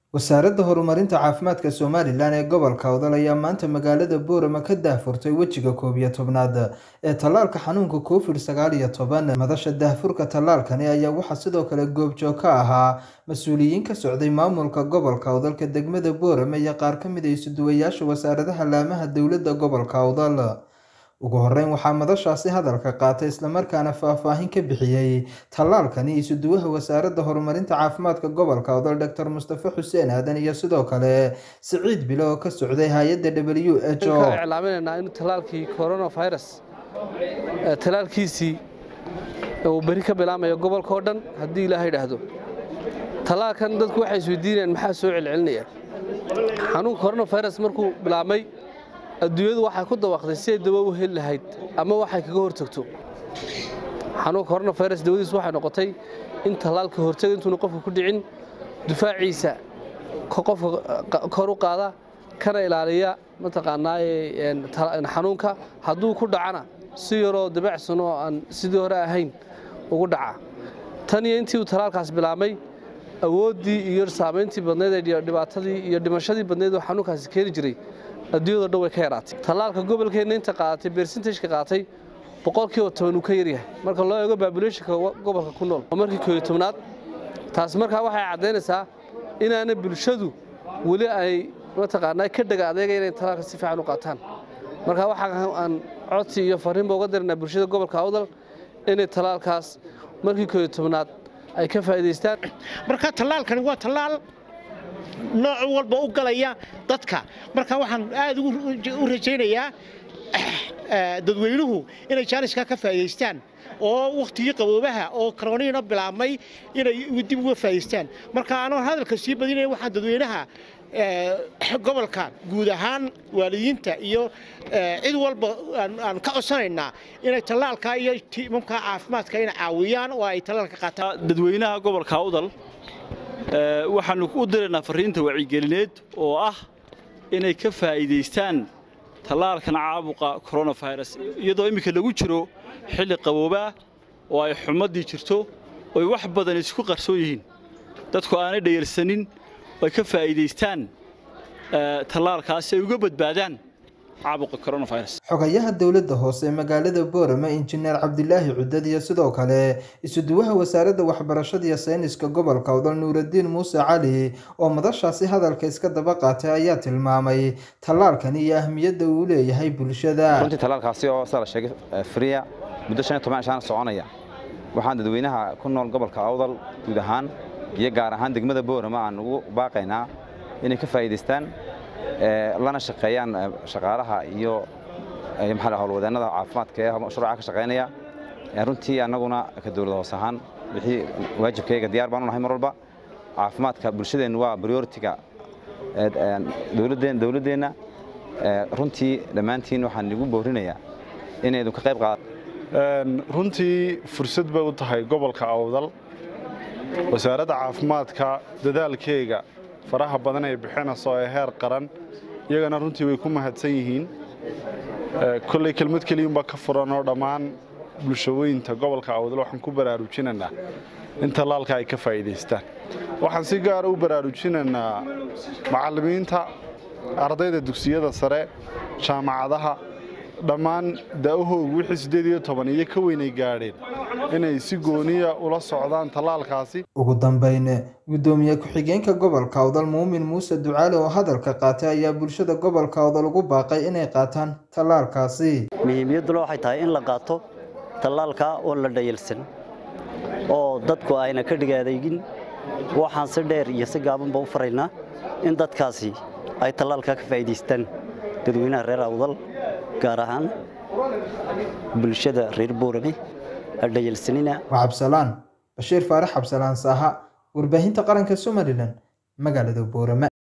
wasaaradda horumarinta caafimaadka somalilan ee gobolka awdal ayaa maanta magaalada boorama ka daahfurtay wejiga koob iyo tobnaad ee tallaalka xanuunka covid sagaal iyo toban madasha daahfurka tallaalkani ayaa waxaa sidoo kale goobjoog ka ahaa mas-uuliyiin ka socday maamulka gobolka awdalka degmada boorama iyo qaar ka mid a isuduwayaasha wasaaradaha laamaha dowladda gobolka awdal ugu horeyn waxaa madashaasi hadalka qaatay islamarkaana faahfaahin ka bixiyey tallaalkani isuduwaha wasaaradda horumarinta caafimaadka gobolka awdal doctor mustafe xuseen aadan iyo sidoo kale siciid bilo oo ka socday hay-adda w h o iclaaminaynaa in tallaalkii coronavirus tallaalkiisii uu beri ka bilaamayo gobolka oo dhan haddii ilaaha idhaahdo tallaalkan dadku waxay isweydiinayaan maxaa soo celcelinaya xanuunka coronavirus markuu bilaabmay adduunyadu waxay ku dawaaqday si ay dawo u heli lahayd ama waxay kaga hortagto xanuunka coronavirus dawadiisu waxay noqotay in tallaalka hortaga intuuna qofka ku dhicin difaaciisa qofka kor u qaada kana ilaaliya mataqaanaa xanuunka hadduu ku dhacana si yaroo dabacsan oo aan sidii hore ahayn ugu dhaca tan iyo intii uu tallaalkaas bilaabmay awooddii iyo saamayntii badnayd ee dhibaatadii iyo dhimashadii badnayd oo xanuunkaasi keeni jiray adduunyado dhan way ka yaraatay tallaalka gobolkeenna inta qaadatay bersentageka qaatay boqolkiiba toban uu ka yaryahay marka loo eego babuleeshinka gobolka ku nool oo markii kooyo tobnaad taas markaa waxay caddaynaysaa inaana bulshadu weli ay mataqaanaa ka dhaga adeega inay tallaalka si fiican u qaataan marka waxaa aan codsi iyo fariinba uga diraynaa bulshada gobolka awdal inay tallaalkaas markii kooyo tobnaad ay ka faa'iidaystaan marka tallaalkani waa tallaal nooc walba u galaya dadka marka waxaan aad u rajaynayaa dadweynuhu inay jaaniska ka faa'iidaystaan oo wakhtigii qaboobaha oo koroniina bilaabmay inay dib uga faa'iidaystaan marka anoo hadalka sii badinaya waxaan dadweynaha gobolka guud ahaan waalidiinta iyo cid walba aan ka codsanaynaa inay tallaalka iyo tiimamka caafimaadka inay caawiyaan oo ay tallaalka qaataan dadweynaha gobolka awdal waxaannu u diraynaa farriinta wacigelineed oo ah inay ka faa'iidaystaan tallaalkan caabuqa koronafirus iyadoo imminka lagu jiro xilli qaboobaa oo ay xumaddii jirto oy wax badan isku qarsoon yihiin dadku aanay dhayarsanin ay ka faa'iidaystaan tallaalkaasi ay uga badbaadaan xogayaha dowladda hoose ee magaalada boorama injineer cabdilaahi cudad iyo sidoo kale isuduwaha wasaaradda waxbarashada iyo sayniska gobolka awdal nuuradiin muuse cali oo madashaasi hadalka iska daba qaatay ayaa tilmaamay tallaalkani iyo ahmiyadda uu leeyahay bulshada runtii tallaalkaasi oo sida la sheegay friya muddo shan iyo toban cishaana soconaya waxaan dadweynaha ku nool gobolka awdal guud ahaan iyo gaar ahaan degmada boorama aan ugu baaqaynaa inay ka faa'iidaystaan lana shaqeeyaan shaqaalaha iyo maxaa howlwadeennada caafimaadka ee mashruuca ka shaqaynaya runtii annaguna ka dowlad hoos ahaan wixii waajibkayga diyaar baan u nahay mar walba caafimaadka bulshadeennu waa prioritiga dowladdeenna runtii dhammaantiin waxaan igu boorinayaa inaydu ka qayb qaadato runtii fursad bay u tahay gobolka awdal wasaaradda caafimaadka dadaalkeega faraha badan ay bixinayso ee heer qaran iyagana runtii way ku mahadsan yihiin kolley kelmad keliyunbaa ka furan oo dhammaan bulshaweynta gobolka awdal waxaan ku baraarujinaynaa in tallaalka ay ka faa'iidaystaan waxaan si gaara u baraarujinaynaa macallimiinta ardayda dugsiyada sare jaamacadaha dhammaan da'ahoogu wixii siddeed iyo toban iyo ka weynay gaadheen inay si gooniya ula socdaan tallaalkaasi ugu dambayn guddoomiye ku-xigeenka gobolka awdal muumin muuse ducaale oo hadalka qaatay ayaa bulshada gobolka awdal ugu baaqay inay qaataan tallaalkaasi muhiimiyadduna waxay tahay in la qaato tallaalka oo la dhayalsan oo dadku ayna ka dhigaadaygin waxaan si dheer iyo si gaabanba u faraynaa in dadkaasi ay tallaalka ka faa'iidaystaan dadweynaha reer awdal gaar ahaan bulshada reer boorame hadhayalsanina waa cabsalaan bashiir faarax cabsalaan saaha warbaahinta qaranka somalilan magaalada boorame